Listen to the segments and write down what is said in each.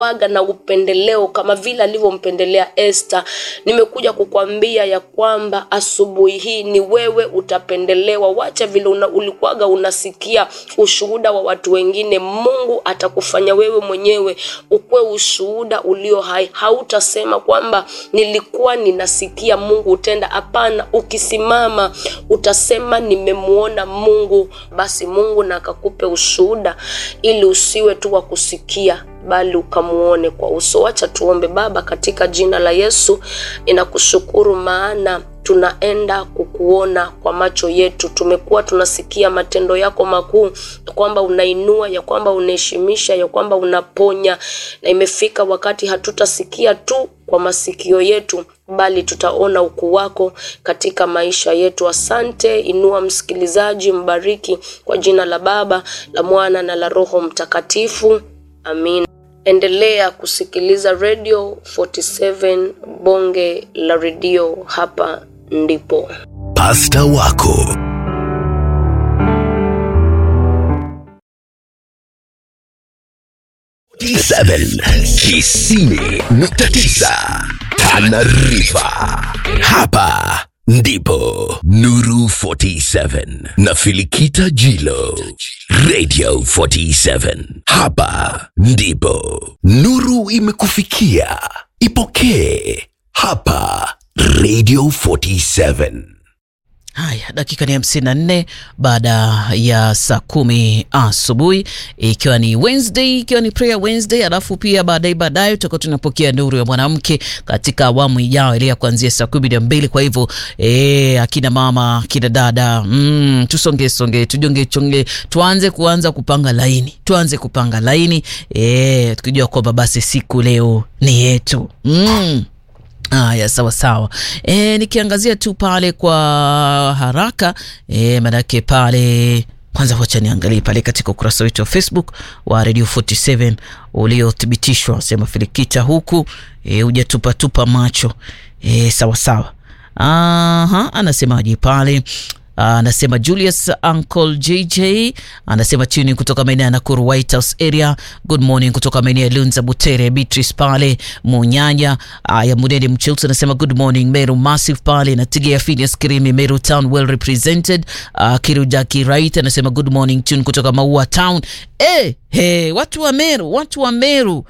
waga na upendeleo kama vile alivyompendelea Esther. Nimekuja kukwambia ya kwamba asubuhi hii ni wewe utapendelewa. Wacha vile una, ulikuwaga unasikia ushuhuda wa watu wengine, Mungu atakufanya wewe mwenyewe ukuwe ushuhuda ulio hai. Hautasema kwamba nilikuwa ninasikia Mungu utenda. Hapana, ukisimama utasema nimemuona Mungu, basi Mungu na akakupe ushuhuda, ili usiwe tu wa kusikia bali ukamuone kwa uso. Wacha tuombe. Baba, katika jina la Yesu ninakushukuru maana tunaenda kukuona kwa macho yetu. Tumekuwa tunasikia matendo yako makuu, ya kwamba unainua, ya kwamba unaheshimisha, ya kwamba unaponya, na imefika wakati hatutasikia tu kwa masikio yetu bali tutaona ukuu wako katika maisha yetu. Asante. Inua msikilizaji, mbariki kwa jina la Baba, la Mwana na la Roho Mtakatifu. Amin. Endelea kusikiliza Radio 47 bonge la redio, hapa ndipo Pasta wako T7 tisini nukta tisa Tanarifa. Hapa ndipo Nuru 47 na Filikita Jilo Radio 47. Hapa ndipo nuru imekufikia. Ipokee hapa Radio 47. Haya, dakika ni hamsini na nne baada ya saa kumi asubuhi, ikiwa ni Wednesday, ikiwa ni prayer Wednesday. Alafu pia baadaye baadaye tutakuwa tunapokea nuru ya mwanamke katika awamu ijayo ile ya kuanzia saa kumi na mbili. Kwa hivyo e, akina mama akina dada mm, tusonge songe tujonge chonge, tuanze kuanza kupanga laini, tuanze kupanga laini e, tukijua kwamba basi siku leo ni yetu mm. Haya, sawa sawa. E, nikiangazia tu pale kwa haraka e, manake pale kwanza, wacha niangalie pale katika ukurasa wetu wa Facebook wa Radio 47 uliothibitishwa, sema Filikita huku e, hujatupatupa macho e, sawa sawa. Aha, anasemaje pale? Anasema Julius Uncle JJ anasema tuni kutoka maeneo ya Nakuru White House area. Good morning kutoka maeneo ya Lunza Butere. Beatrice pale Munyanya ya Munene Mchilton anasema good morning. Meru Massive pale na Tigea Phineas Kirimi Meru Town well represented. Uh, Kirujaki Right anasema good morning tune kutoka Maua Town. Eh, hey, watu wa Meru, watu wa Meru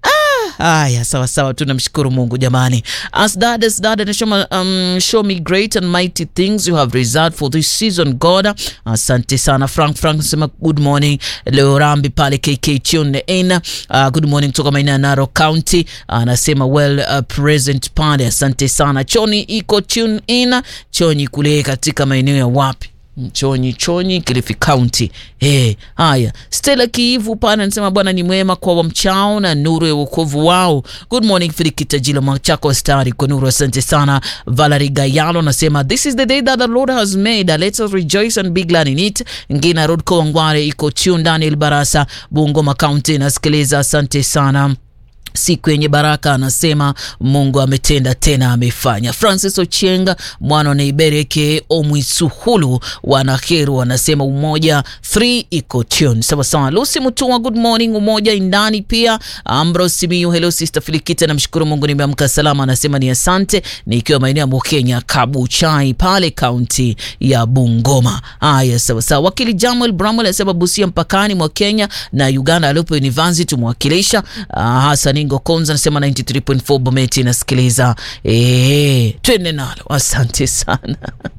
Ah, haya sawa sawa, tunamshukuru Mungu jamani. As dad as dad anasema um, show me great and mighty things you have reserved for this season God. Asante sana Frank Frank anasema good morning. Leo Rambi pale KK tune in. Uh, good morning kutoka maeneo ya Narok County. Anasema uh, well uh, present pale. Asante sana. Choni iko tune in. Choni kule katika maeneo ya wapi? Chonyi Chonyi, Kilifi County. Hey, haya Stella Kiivu pana anasema Bwana ni mwema kwa wamchao na nuru ya wokovu wao. Good morning Filikita Jilo Machako stari kwa nuru, asante sana. Valerie Gayalo anasema this is the day that the Lord has made, let us rejoice and be glad in it. Ngina Road Kawangware iko tune. Daniel Barasa Bungoma County nasikiliza, asante sana siku yenye baraka anasema Mungu ametenda tena amefanya. Francis Ochenga mwana Neibereke Omwisuhulu wanaheru anasema umoja 3 iko tune sawa sawa. Lucy Mutua good morning umoja indani pia. Ambrose Simiyu hello sister Filikita, namshukuru Mungu nimeamka salama, anasema ni asante, nikiwa maeneo ya Mokenya Kabuchai pale kaunti ya Bungoma. Haya sawa sawa. Wakili Jamuel Bramwell anasema Busia mpakani mwa Kenya na Uganda alipo University tumwakilisha. Uh, Hassan Ingo Konza anasema 93.4 Bometi nasikiliza. Eh, twende nalo. Asante sana.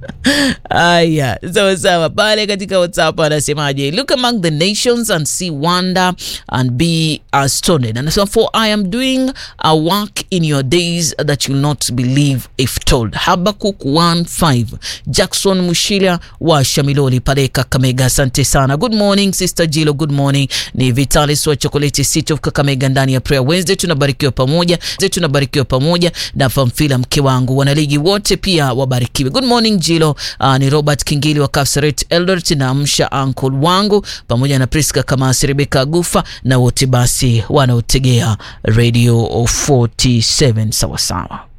Aya, sawa sawa. Pale katika WhatsApp anasemaje? Look among the nations and see wonder and be astonished. Anasema for I am doing a work in your days that you will not believe if told. Habakuk 1:5. Jackson Mushila wa Shamiloli pale Kakamega. Asante sana. Good morning Sister Jilo, good morning. Ni Vitalis wa Chocolate City of Kakamega ndani ya Prayer Wednesday tunabarikiwa pamoja, tunabarikiwa pamoja na Famfila mke wangu, wanaligi wote pia wabarikiwe. Good morning Jilo. Uh, ni Robert Kingili wa Kapsaret Eldoret na amsha uncle wangu pamoja na Priska Kamasi, Rebeka Gufa na wote basi wanaotegea Radio 47 sawa sawa.